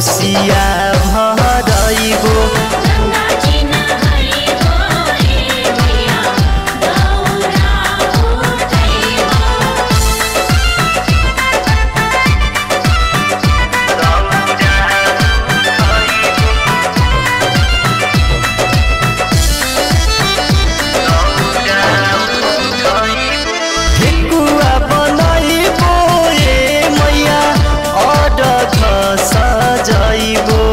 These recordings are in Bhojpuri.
कोसिया भरइबो गंगा जी नहाई होए मैया दौरा उठैबो ठेकुवा बनइबो ए मैया अडख सजइबो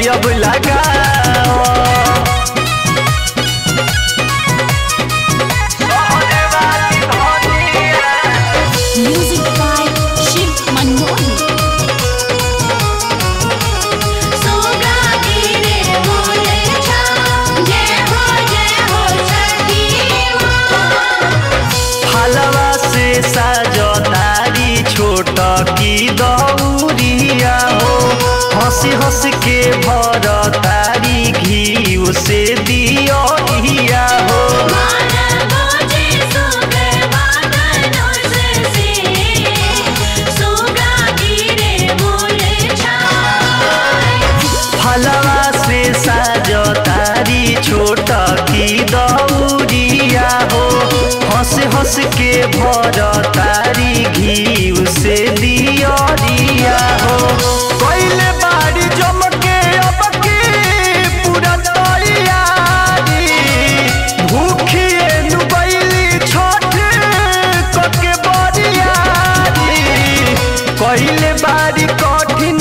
पारी अब लगाओ Music by Shiv Manmohan. सोगा गिरे बोले छा जय हो जय हो छठी माँ फलवा से साजो तारी छोट की दौरिया हो हंसी हंस के भर तारी घी से दियो हो माना बोझे सोगे बादलों से सोगा गिरे बोले छा फलवा से साजो तारी छोट की दौरिया हो हंस हंस के भर तारी घी से दियरिया हो पहले बाड़ी जम के अब की पूरा तैयारी भूखिए नुबैली छठ कके बरियारी कहले बारी कठिन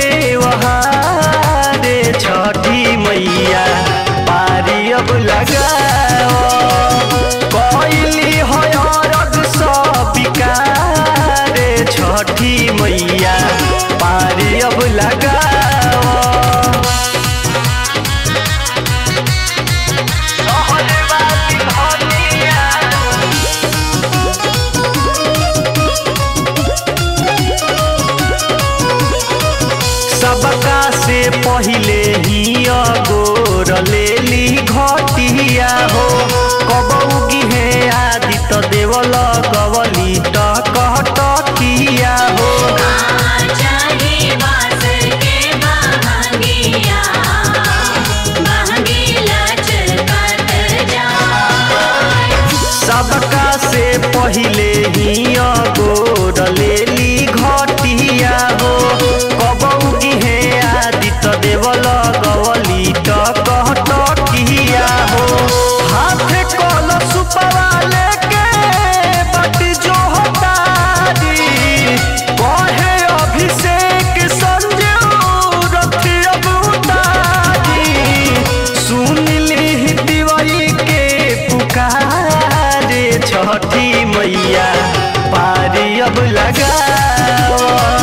तेवहारे छठी मैया पारी अब लगाओ कहली हरद सब बिकारे छठी मैया पारी अब लगाओ सहजवादी धनिया सबका से पहिले ही अगोर लेली घटिया हो कबौगी हे आदि त देवल गवली टकटकिया हो चाहे बास के बहंगिया बहंगी लचकत जाए सबका से पहिले ही अगोर लेली घटिया हो कबौगी हे आदि त देवल गवली टकटकिया हो हाथ कल सुपवा लेके बट जो हतारी कहे अभिषेक संजू रथी अब उतारी सुन ली दिवाई के पुकारे छठी मैया पारी अब लगाओ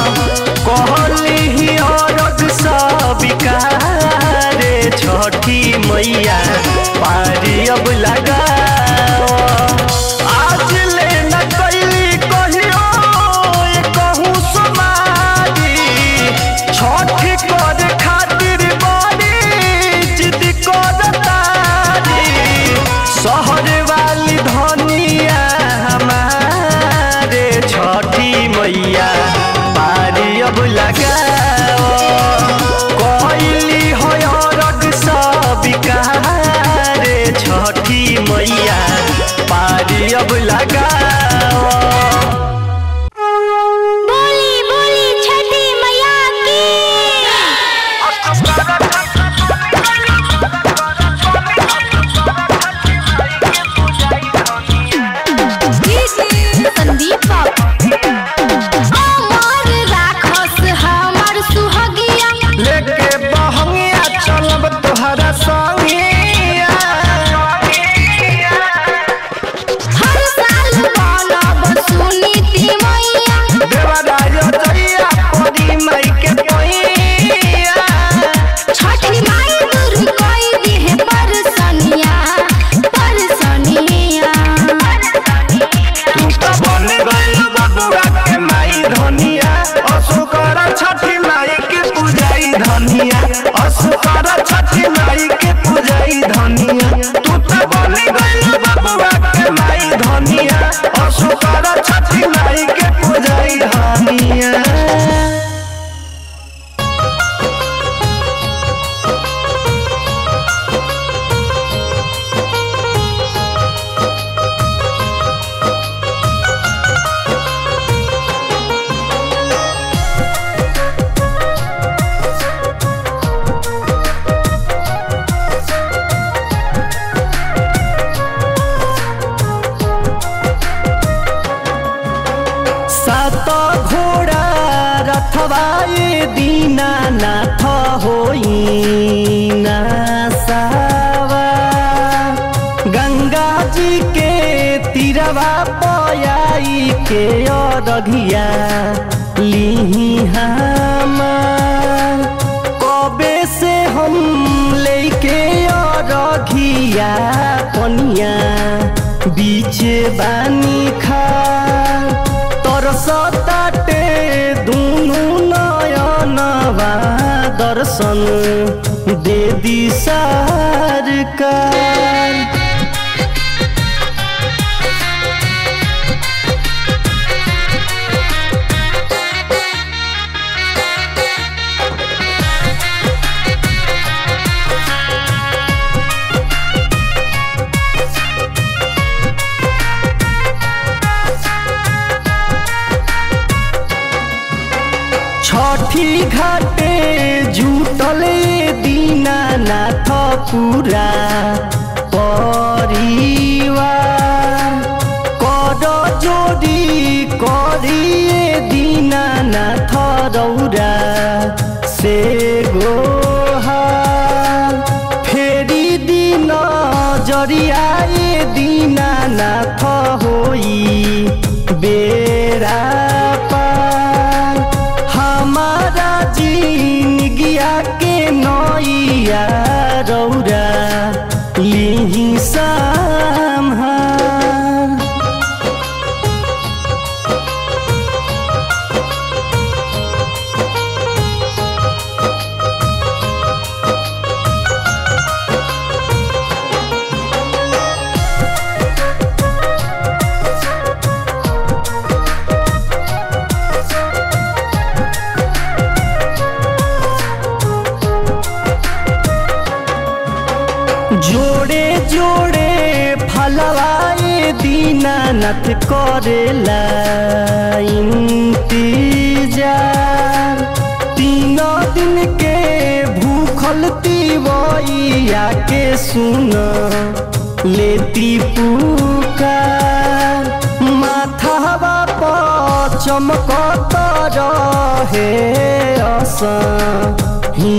कहली औरत सब बिकारे छठी मैया पारी अब लगाओ आज ले न कैली कहियो ये कहूँ समारी छठ कर खातिर बड़ी जिद कर तारी शहर वाली धनिया हमारे छठी मैया पारी अब लगाओ कहली हरग सब बिकारे छठी मैया पारी अब लगाओ बोली बोली छठी मैया की संदीप अमर राखस हमर सुहगिया लेके बहंगिया चलब तोहरा संगिया हर साल बनब सुनीति मैया देवराज जइया परी माई के पैया छठी माई दूर कोई दिहे परसनिया परसनिया तू तो बन गइल बबुआ के माई धनिया असुकर छठी माई के पूजाई धनिया असुकर छठी माई के पूजाई धनिया तू तो बन गइल बबुआ के माई धनिया असुकर छठी माई के पूजाई धनिया बोली के अरघिया लिही हमार कबे से हम लेके अरघिया पनिया बीचे बानी खा तरसताटे दुनु नयनवा दर्शन दे दी सरकार छठी घाटे जुटले दीनानाथ पुरा परिवार कर जोडी करिए दीनानाथ रौरा से गोहार फेरि दिन जरियाए दीनानाथ होई बेरा पार हमारा जिनगिया के नैया रौरा लिही सम्हार जोड़े जोड़े फलवाए दीनानाथ करेला इंतजार तीन दिन के भूखल तिवैया के सुन लेती पुकार माथावा पर चमकत रहे असा ही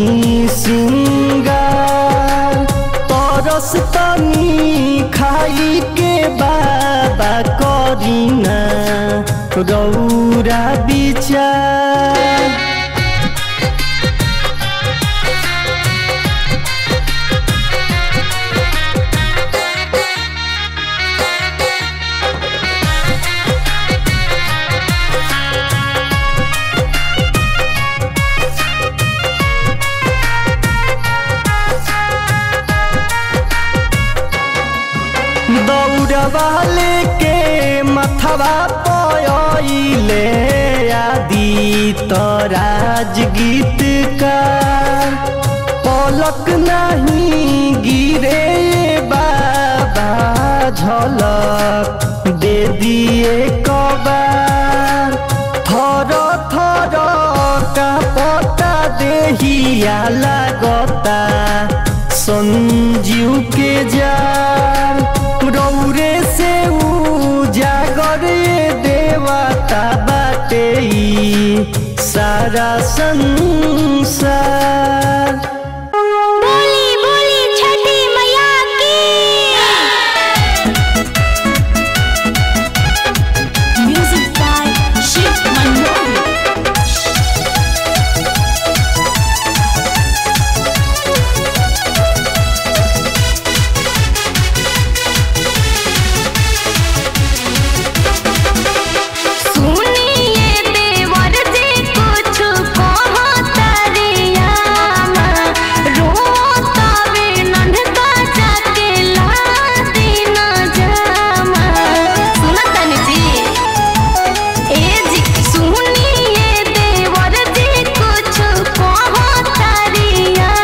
सिंगार तरस तनी खाई के बाबा करीना रौरा विचार दौड़वा लेके मथवा पयले आदि तराज गीत का पलक नहीं गिरे बाबा झलक दे दिए कबार थर थर का पता देहिया लागता संजीव के जार रौरे से उजागर ये देवता बाटे ई सारा संसार बोली बोली छठी मैया की Music by Shiv Manmohan. सुनिए देवर जी कुछ कहतरिया रोतावे नन्हका जाके लाती न जामा सुनतन जी ए जी सुनिए देवर जी कुछ कहतरिया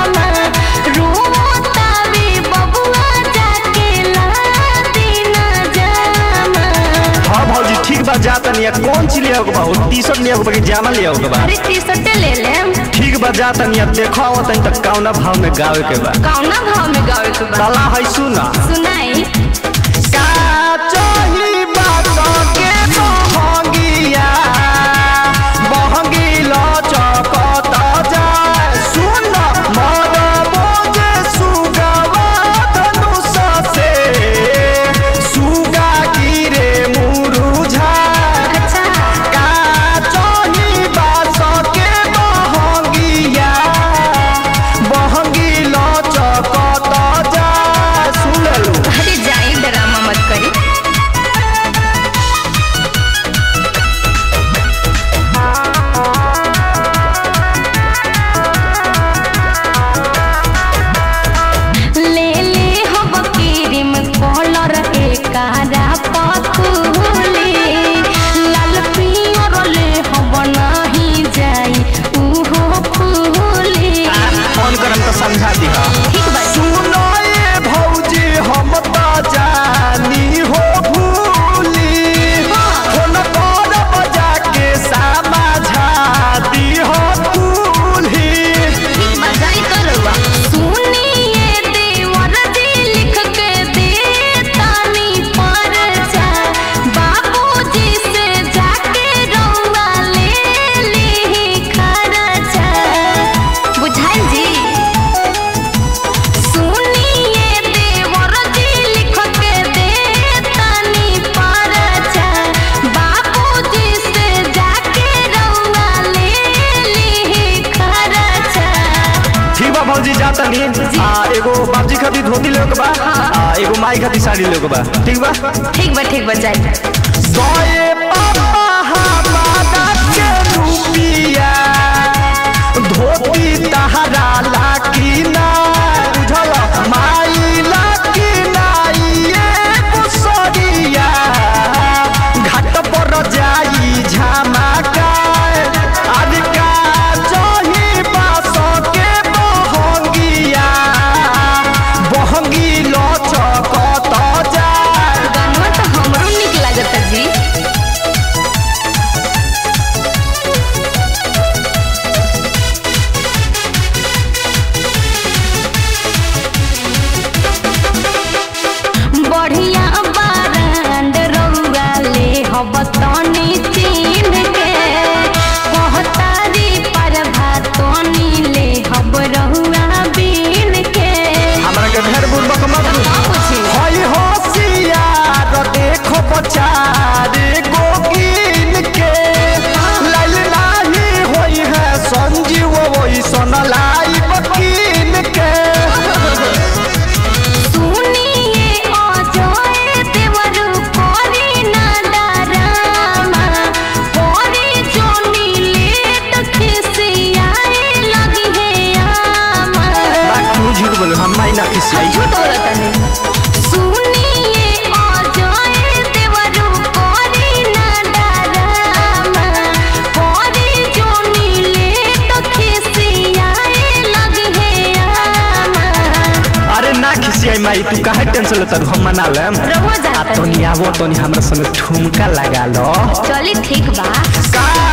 रोतावे बबुआ जाके लाती न जामा हाँ भौजी ठीक बा जा तनी कौन चीज ले बा टी शर्ट ले बा कि जामा ले बा अरे टी शर्ट ले लेम ठीक बा जा तनी देखो तनी तक कौना भाव में गावे के बा कौना भाव में गावे के बा काला है सुना सुनाई का चाही बात के बहंगिया बहंगी लचकत जाए सुन मर बोझे सुगवा धनुष से सुगा गिरे मुरुझा ओकरा में तो समझा दिहा ठीक बा सुनो ये भौजी हम तो जानी हो भूली फोन पर बजा के समझा दी हो भूली ठीक बा जाई तो रउआ सुनिए देवर जी लिख के दे तानी पर जा बाबूजी से जाके रउआ ले ली खर्चा बुझाइल जी सुनिए देवर जी लिख के दे तानी पर जा बाबूजी से जाके रउआ ले ली खर्चा ठीक बा भौजी जाता नहीं आ एगो बाबजी खातिर धोती लेके के बा आ एगो माई खातिर साड़ी लेके के बा ठीक बा ठीक बा ठीक बा जाई सोए पापा हमारा के रुपिया धोती तहरा लाकी ना बुझल माई लाकी ना ये बुसरिया घाट पर जाई झमाका आज का जही बास के बहंगिया बहंगी लचकत जाए गानवा तो हमरो निक लागता जी बढ़िया बारांड रउआ ले हब तनी चीन के कहतारी पर भातनी ले हब रउआ बीन के हमरा के भेड़ बुर्बक मत का पूछी हई होशियार देखो बचारे गोगिन के लाल नाही होई है संजीव वही सन लाई बकीन के सुनिए अजय देवरु कोरी ना डरामा कोरी जोनी लेट खिसियाए लगी है आमा बात तू झूठ बोले हम माई ना खिसियाई झूठ बोलता नहीं सुनिए अजय देवरु कोरी ना डरामा कोरी जोनी लेट खिसियाए लगी है आमा अरे ना खिसियाई माई तू काहे टेंशन लेता रू? हम मना लेम रहो आ जाता तोनी आवो तोनी हमरा संग ठुमका लगा लो चली ठीक बा का